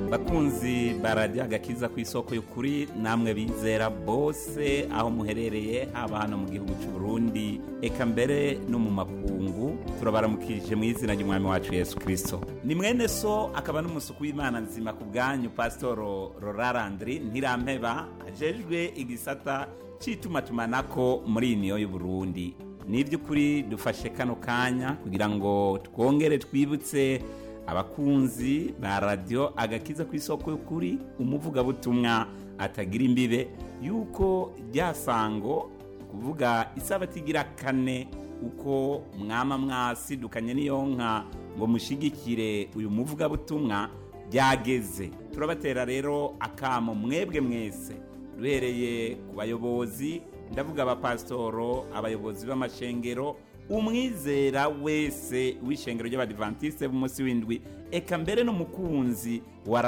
bakunzi barajya agakiza ku isoko y'ukuri namwe bizera bose aho muherereye haba hano mu gihugu cy'u Burundi eka mbere no mu makungu turabaramukije mu izina ry'umwami wacu yesu kirisito ni mwene so akaba n'umusuku w'imana nzima ku bwanyu pasitoro rorarandiri ntirampeba ajejwe igisata cy'itumatumanako muri iyi niyo y'u Burundi ni iby'ukuri dufashe kano kanya kugira ngo twongere twibutse abakunzi ba radiyo agakiza ku isoko y'ukuri umuvugabutumwa atagira imbibe yuko ryasango kuvuga isabati igira kane uko mwama mwasidukanye n'iyo nka ngo mushigikire uyu muvugabutumwa byageze turabatera rero akamo mwebwe mwese duhereye ku bayobozi ndavuga abapasitoro abayobozi b'amashengero umwizera wese w'ishengero ry'abadivantisite b'umunsi w'indwi eka mbere n'umukunzi wa